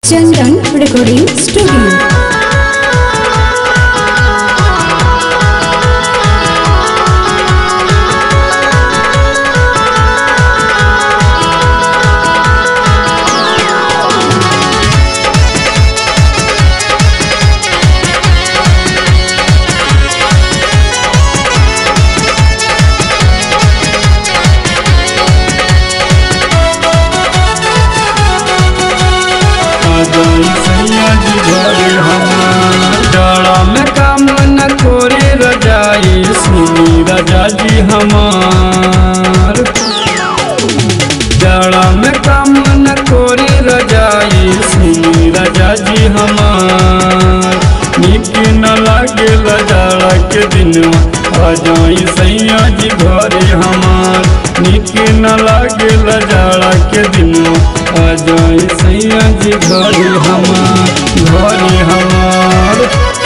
चंदन recording studio आजाई सैया जी घरे हमार डाड़ा में काम न कोरे रजाई सुनी राजा जी हमार डाड़ा में काम न कोरे रजाई सुनी राजा जी हमार नीक न लागे लजाड़ा के दिनवा आ जाई सैया जी घरे हमार नीक न लागे लजाड़ा के दिनवा आ जाई सैया जी घरे हमार घरे हमार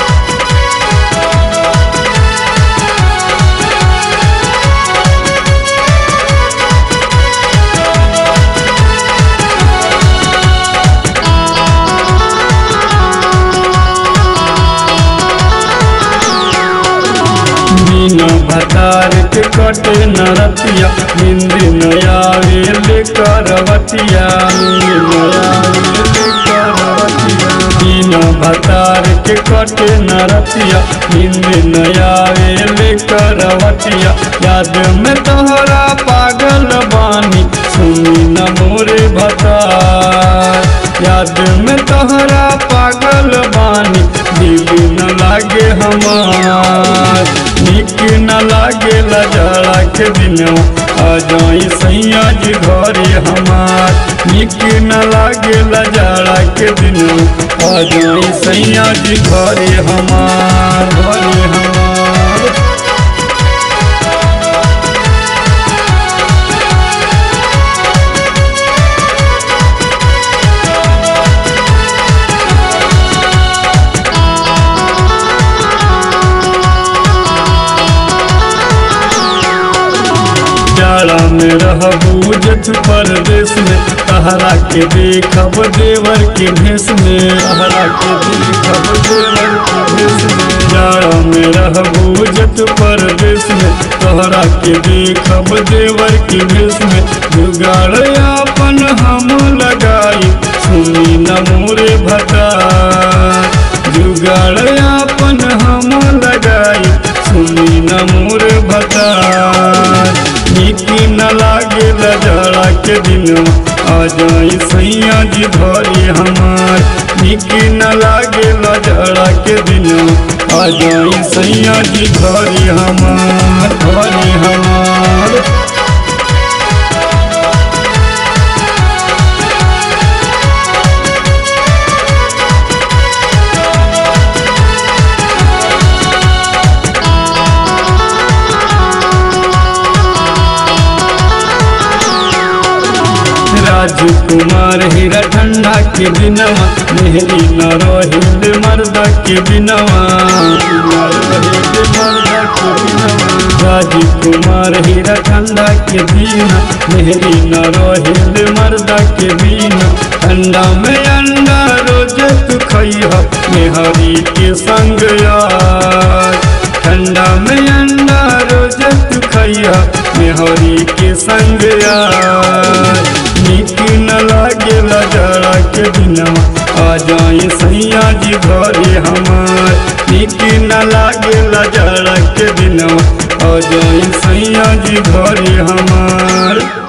बिना भतार के कटे नरतिया नींद नया वेले करवतिया नींद नया वेले करवतिया बिना भतार के कटे नरतिया नींद नया वेले करवतिया याद में तोहरा पागल बानी सुनी न मोरे भतार याद में तोहरा पागल बानी दिल न लागे हमार निक न लागे लजाड़ा के दिनवा आ जाई सैया जी घरे हमार निक न लागे लजाड़ा के दिनवा आ जाई सैया जी घरे हमार घरे हमार जाड़ा में रहबू जठ परदेश में तहरा के देखब देवर के भेष में तहरा के देखब देवर के भेष में जाड़ा में रहबू जठ परदेश में तहरा के देखब देवर के भेष में जुगाड़ अपन हम लगाई सुनी न मोरे भता जुगाड़ अपन हम लगाई सुनी न मोर भता नीक न लागे लजाड़ा के दिनवा आ जाई सैया जी घरे हमार नीक न लागे लजाड़ा के दिनवा आ जाई सैया जी घरे हमार घरे हमार राजकुमार हीरा ठंडा के बिनवा मेहरी न रोहिल मर्दा के बिनवा न रोहिल मर्दा के बिनवा राजकुमार हीरा ठंडा के बिना मेहरी न रोहिल मर्दा के बिना ठंडा में अंडा रोज तू खैह मेहरी के संग यार ठंडा में अंडा रोज तू खैया मेहरी के संग यार नीक न लागे लजाड़ा के दिनवा आ जाए सैया जी घरे हमार नीक न लागे लजाड़ा के दिनवा आ जाए सैया जी घरे हमार